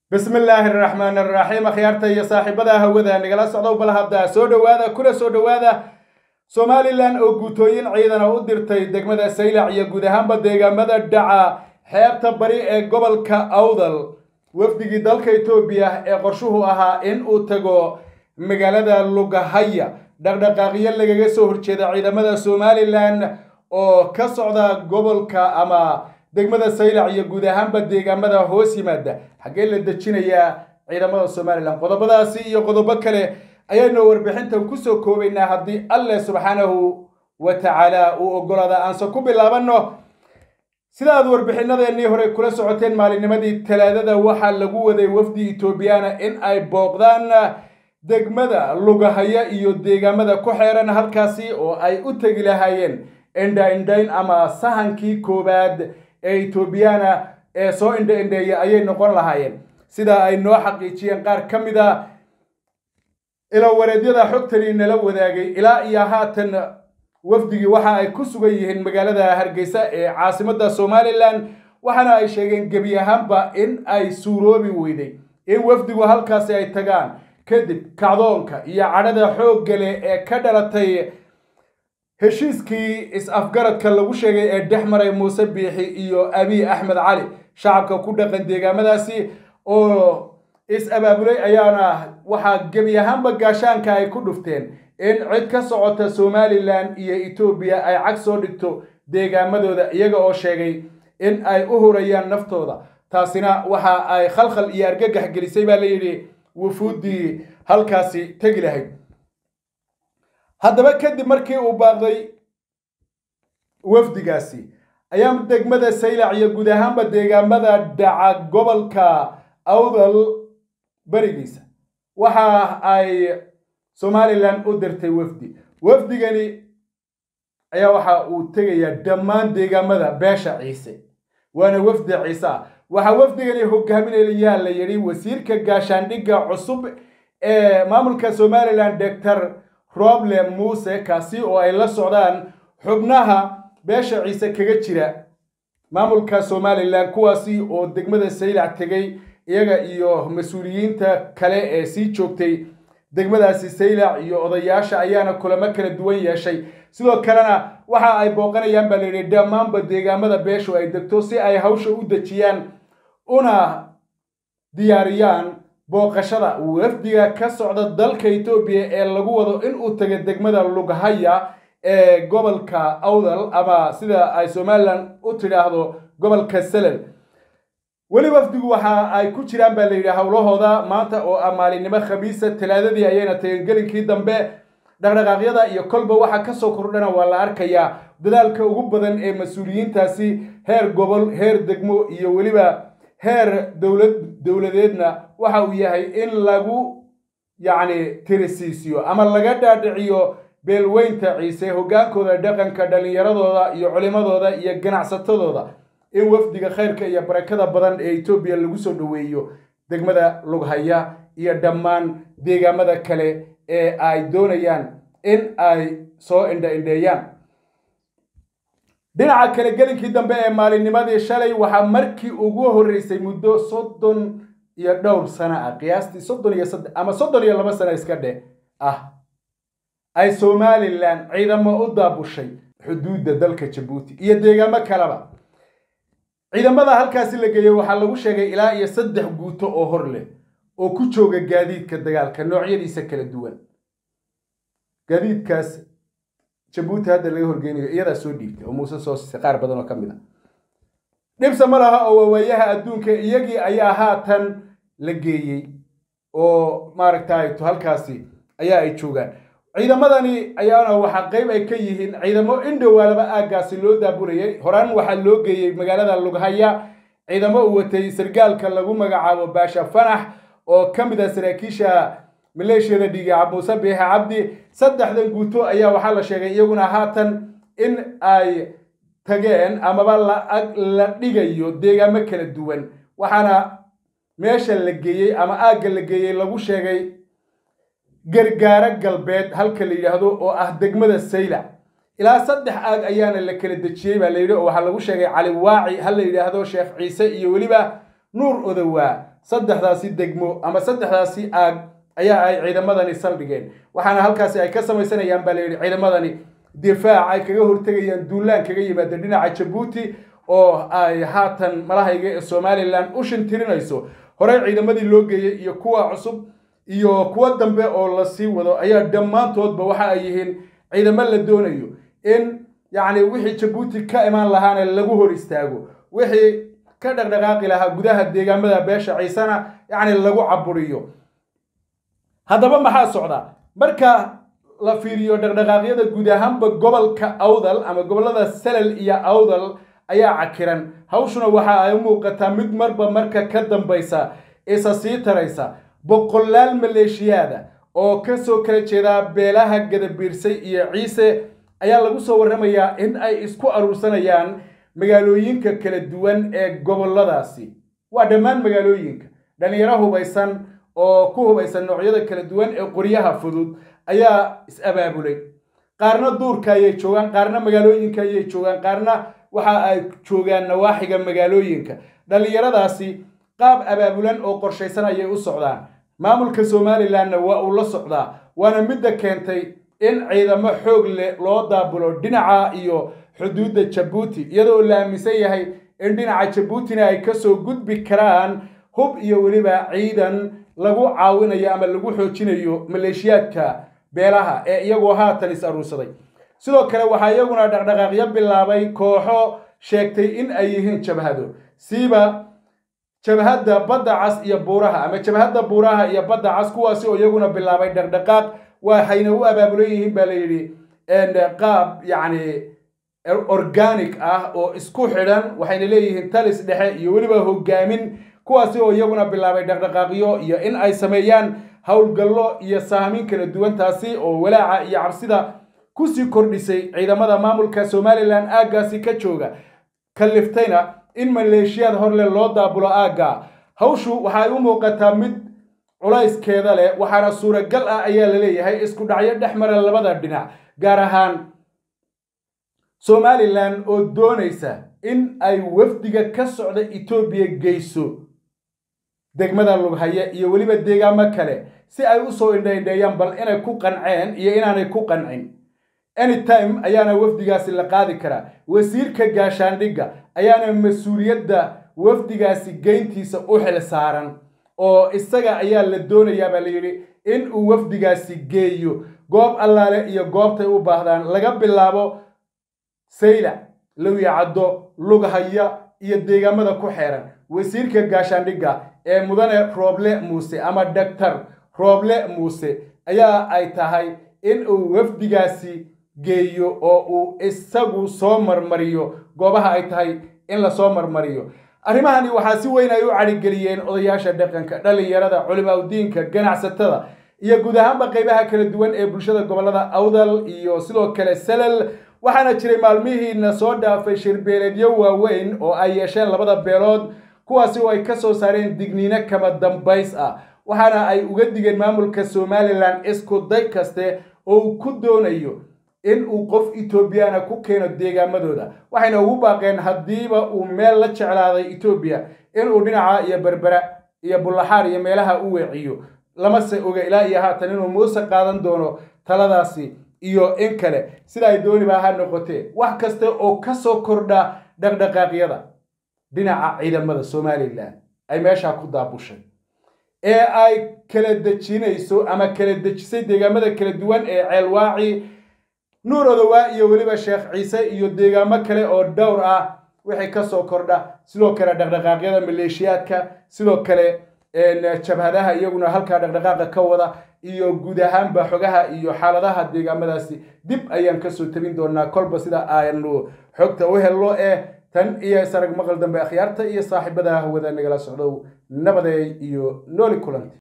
bismi illaahi araxmaan araxiim akhyaarta iyo saaxiibada hawada nagala socdow bal hadda soo dhowaada kuna soo dhowaada somalilan oo guutooyin ciidana u dirtay degmada saylac iyo guud ahaanba deegaamada dhaca xeebta bari ee gobolka awdal wafdigii dalka etoobiya ee qorshuhu ahaa in uu tago magaalada lugahaya dhaqdhaqaaqyo lagaga soo horjeeda ciidamada somalilan oo ka socda gobolka ama degmada saylac iyo guud ahaanba deegaamada hoos yimaada xaggee la dejinayaa ciidamada somalilan qodobadaasi iyo qodobo kale ayaynu warbixintan kusoo koobaynaa haddii alleh subxaanahu wa tacaala uu ogolaada aanse ku bilaabanno sida aad warbixinadeenii hore kula socoteen maalinnimadii talaadada waxaa lagu waday wafdi etoobiyaana in ay booqdaan degmada lugahaya iyo deegaamada ku xeeran halkaasi oo ay u tegi lahaayeen indha-indhayn ama sahankii koowaad ee etoobiyaana ee soo indha-indheeya ayay noqon lahaayeen sida ay noo xaqiijiyeen qaar ka mid a ilawareedyada xogtani nala wadaagay ilaa iyo haatan wafdigii waxa ay ku sugan yihiin magaalada hargeysa ee caasimadda somalilan waxaana ay sheegeen gebi ahaanba in ay suuroobi weyday in wafdigu halkaasi ay tagaan kadib kacdoonka iyo cadhada xoogga leh ee ka dhalatay heshiiskii is-afgaradka lagu sheegay ee dhex maray muuse biixi iyo abiy axmed cali shacabka ku dhaqan deegaamadaasi oo is-abaabulay ayaana waxaa gebi ahaanba gaashaanka ay ku dhufteen in cid ka socota somalilan iyo etoobiya ay cag soo dhigto deegaamadooda iyaga oo sheegay in ay u hurayaan naftooda taasina waxa ay khalkhal iyo argagax gelisay baa la yidhi wufuuddii halkaasi tegi lahayd haddaba kadib markii uu baaqday wafdigaasi ayaa degmada saylac iyo guud ahaanba deegaamada dhaca gobolka awdal berigiisa waxa ay somalilan u dirtay wafdi wafdigani ayaa waxa uu tegayaa dhammaan deegaamada beesha ciise waana wafdi ciise ah waxaa wafdigani hogaaminayaa la yidhi wasiirka gaashaandhigga cusub ee maamulka somalilan doctor roble muuse kaasi oo ay la socdaan xubnaha beesha ciise kaga jira maamulka somalilan kuwaasi oo degmada saylac tegay iyaga iyo mas-uuliyiinta kale ee sii joogtay degmadaasi saylac iyo odayaasha ayaana kulamo kala duwan yeeshay sidoo kalena waxa ay booqanayaan baa layidhi dhammaanba deegaamada beeshu ay degto si ay hawsha u dejiyaan una diyaariyaan booqashada wafdiga ka socda dalka etoobiya ee lagu wado in uu tago degmada lughaya ee gobolka awdal ama sida ay somalilan u tidhaahdo gobolka selel weli wafdigu waxa ay ku jiraan baa layidhi howlahooda maanta oo ah maalinimo khamiisa talaadadii ayayna tageen gelinkii dambe dhaqdhaqaaqyada iyo kolba waxa kasoo kordhana waa la arkayaa dadaalka ugu badan ee mas-uuliyiintaasi heer gobol heer degmo iyo weliba heer dowlad dowladeedna waxa uu yahay in lagu yacni tirisiisiyo ama laga dhaadhiciyo beelweynta ciise hoggaankooda dhaqanka dhallinyaradooda iyo culimadooda iyo ganacsatadooda in wafdiga khayrka iyo barakada badan ee etoobiya lagu soo dhoweeyo degmada lughaya iyo dhammaan deegaamada kale ee ay doonayaan in ay soo indha-indheeyaan dhinaca kale gelinkii dambe ee maalinnimadii shalay waxaa markii ugu horreysay muddo soddon iyo dhowr sano ah qiyaastii soddon iyo saddex ama soddon iyo laba sano iska dheh ah ay somalilan ciidamo u daabushay xuduudda dalka jabuuti iyo deegaamo kaleba ciidamada halkaasi la geeyey waxaa lagu sheegay ilaa iyo saddex guuto oo hor leh oo ku jooga gaadiidka dagaalka noocyadiisa kala duwan gaadiidkaas jabuuti hadda laga horgeynayo iyadaa soo dhiibtay oo muuse soo siisay qaar badan oo ka mid a dhibse ma laha oo waawaayaha adduunka iyagii ayaa haatan la geeyey oo maaragtay halkaasi ayaa ay joogaan ciidamadani ayaana waxaa qayb ay ka yihiin ciidamo indhowaalaba aaggaasi loo daaburayay horaan waxaa loo geeyey magaalada lughaya ciidamo uu watay sargaalka lagu magacaabo baasha fanax oo ka mid ah saraakiisha maleeshiyada dhiiga muuse biixe cabdi saddexdan guuto ayaa waxaa la sheegay iyaguna haatan in ay tageen amaba la dhigayo deegaamo kala duwan waxaana meesha la geeyey ama aagga la geeyey lagu sheegay gargaaro galbeed halka la yidhaahdo oo ah degmada saylac ilaa saddex aag ayaana la kala dejiyey baa la yidhi oo waxaa lagu sheegay cali waaci ha la yidhaahdo sheekh ciise iyo weliba nuur odowaa saddexdaasi degmo ama saddexdaasi aag ayaa ay ciidamadani saldhigeen waxaana halkaasi ay ka samaysanayaan baa layidhi ciidamadani difaac ay kaga hortegayaan duulaan kaga yimaada dhinaca jabuuti oo ay haatan malahayga ee somalilan u shintirinayso horey ciidamadii loo geeyey iyo kuwa cusub iyo kuwo dambe oo lasii wado ayaa dhammaantoodba waxa ay yihiin ciidamo la doonayo in yacni wixii jabuuti ka imaan lahaana lagu hor istaago wixii ka dhaqdhaqaaqi lahaa gudaha deegaamada beesha ciisena yacni lagu caburiyo haddaba maxaa socdaa marka la fiiriyo dhaqdhaqaaqyada guud ahaanba gobolka awdal ama gobollada salal iyo awdal ayaa cakiran hawshuna waxa ay u muuqataa mid marba marka ka dambaysa isa sii taraysa boqolaal maleeshiyaada oo kasoo kala jeeda beelaha gadabiirsay iyo ciise ayaa lagu soo warramayaa in ay isku aruursanayaan magaalooyinka kala duwan ee gobolladaasi waa dhammaan magaalooyinka dhallinyaro hubaysan oo ku hubaysan noocyada kala duwan ee qoryaha fudud ayaa is-abaabulay qaarna duurka ayay joogaan qaarna magaalooyinka ayay joogaan qaarna waxa ay joogaan nawaaxiga magaalooyinka dhallinyaradaasi qaab abaabulan oo qorshaysan ayay u socdaan maamulka somalilanna waa uu la socdaa waana midda keentay in ciidamo xoog leh loo daabulo dhinaca iyo xuduudda jabuuti iyadoo la aaminsan yahay in dhinaca jabuutina ay kasoo gudbi karaan hub iyo weliba ciidan lagu caawinayo ama lagu xoojinayo maleeshiyaadka beelaha ee iyagoo haatan is aruursaday sidoo kale waxaa iyaguna dhaqdhaqaaqyo bilaabay kooxo sheegtay in ay yihiin jabhado siiba jabhadda badda cas iyo buuraha ama jabhadda buuraha iyo badda cas kuwaasi oo iyaguna bilaabay dhaqdhaqaaq waxayna u abaabulan yihiin baa la yidhi qaab yacni organic ah oo isku xidhan waxayna leeyihiin talis dhexe iyo weliba hogaamin kuwaasi oo iyaguna bilaabay dhaqdhaqaaqyo iyo in ay sameeyaan howlgallo iyo saamin kala duwan taasi oo walaaca iyo cabsida kusii kordhisay ciidamada maamulka somalilan aaggaasi ka jooga kalliftayna in maleeshiyaad horle loo daabulo aagga hawshu waxay u muuqataa mid culayskeeda leh waxaana suuragal ah ayaa la leeyahay isku dhacyo dhex mara labada dhinac gaar ahaan somalilan oo doonaysa in ay wafdiga ka socda etoobiya geyso degmada lughaya iyo weliba deegaamo kale si ay usoo indhaindheeyaan bal inay ku qanceen iyo inaanay ku qancin anytime ayaana wafdigaasi la qaadi karaa wasiirka gaashaandhigga ayaana mas-uuliyadda wafdigaasi geyntiisa u xil saaran oo isaga ayaa la doonayaa baa la yidhi in uu wafdigaasi geeyo goob allaale iyo goobtay u baahdaan laga bilaabo saylac lowyacaddo lughaya iyo deegaamada ku xeeran wasiirka gaashaandhigga ee mudane rooble muuse ama doctor rooble muuse ayaa ay tahay in uu wafdigaasi geeyo oo uu isagu soo marmariyo goobaha ay tahay in lasoo marmariyo arrimahani waxaa si weyn ay u cadhigeliyeen odayaasha dhaqanka dhallinyarada culimaudiinka ganacsatada iyo guud ahaanba qaybaha kala duwan ee bulshada gobollada awdal iyo sidoo kale salal waxaana jiray maalmihiina soo dhaafay shirbeeleedyo waaweyn oo ay yeesheen labada beelood kuwaasi oo ay ka soo saareen digniino kama dambays ah waxaana ay uga digeen maamulka somalilan isku day kaste oo uu ku doonayo in uu qof etoobiyana ku keeno deegaamadooda waxayna ugu baaqeen haddiiba uu meel la jeclaaday etoobiya inuu dhinaca iyo berbera iyo bullaxaar iyo meelaha u weeciyo lamase oga ilaa iyo haatan inuu muuse qaadan doono taladaasi iyo in kale sida ay dooniba ha noqotee wax kasta oo ka soo kordha dhaqdhaqaaqyada dhinaca ciidamada somalilan ay meeshaa ku daabushay ee ay kala dejinayso ama kala dejisay deegaamada kala duwan ee ceelwaaci nuur odowaa iyo weliba sheekh ciise iyo deegaamo kale oo dhowr ah wixii ka soo kordha sidoo kale dhaqdhaqaaqyada maleeshiyaadka sidoo kale jabhadaha iyaguna halkaa dhaqdhaqaaqa ka wada iyo guud ahaanba xogaha iyo xaaladaha deegaamadaasi dib ayaan kasoo tabin doonaa kolba sida aanu xogta u helno ee tan iyo isarag maqal dambe akhyaarta iyo saaxiibada hawada nagala socdow nabadeey iyo nooli kulanti